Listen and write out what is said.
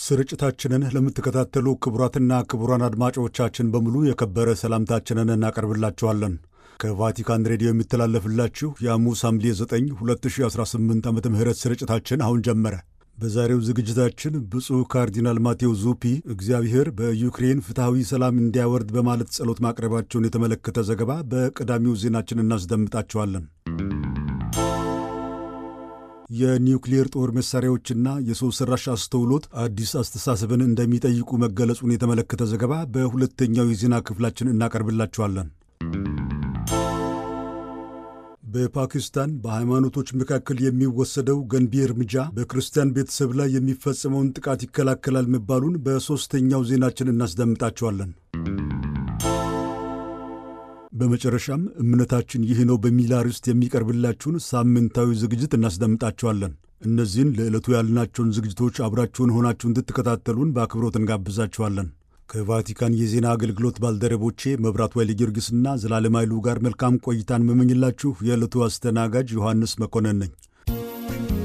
ስርጭታችንን ለምትከታተሉ ክቡራትና ክቡራን አድማጮቻችን በሙሉ የከበረ ሰላምታችንን እናቀርብላችኋለን። ከቫቲካን ሬዲዮ የሚተላለፍላችሁ የሐሙስ ሐምሌ 9 2018 ዓ ም ስርጭታችን አሁን ጀመረ። በዛሬው ዝግጅታችን ብፁዕ ካርዲናል ማቴዎ ዙፒ እግዚአብሔር በዩክሬን ፍትሐዊ ሰላም እንዲያወርድ በማለት ጸሎት ማቅረባቸውን የተመለከተ ዘገባ በቀዳሚው ዜናችን እናስደምጣቸዋለን። የኒውክሌር ጦር መሳሪያዎችና የሰው ሠራሽ አስተውሎት አዲስ አስተሳሰብን እንደሚጠይቁ መገለጹን የተመለከተ ዘገባ በሁለተኛው የዜና ክፍላችን እናቀርብላችኋለን። በፓኪስታን በሃይማኖቶች መካከል የሚወሰደው ገንቢ እርምጃ በክርስቲያን ቤተሰብ ላይ የሚፈጸመውን ጥቃት ይከላከላል መባሉን በሦስተኛው ዜናችን እናስደምጣቸዋለን። በመጨረሻም እምነታችን ይህ ነው በሚል አርዕስት የሚቀርብላችሁን ሳምንታዊ ዝግጅት እናስደምጣቸዋለን። እነዚህን ለዕለቱ ያልናቸውን ዝግጅቶች አብራችሁን ሆናችሁ እንድትከታተሉን በአክብሮት እንጋብዛችኋለን። ከቫቲካን የዜና አገልግሎት ባልደረቦቼ መብራት ኃይለ ጊዮርጊስና ዘላለም ኃይሉ ጋር መልካም ቆይታን መመኝላችሁ የዕለቱ አስተናጋጅ ዮሐንስ መኮንን ነኝ።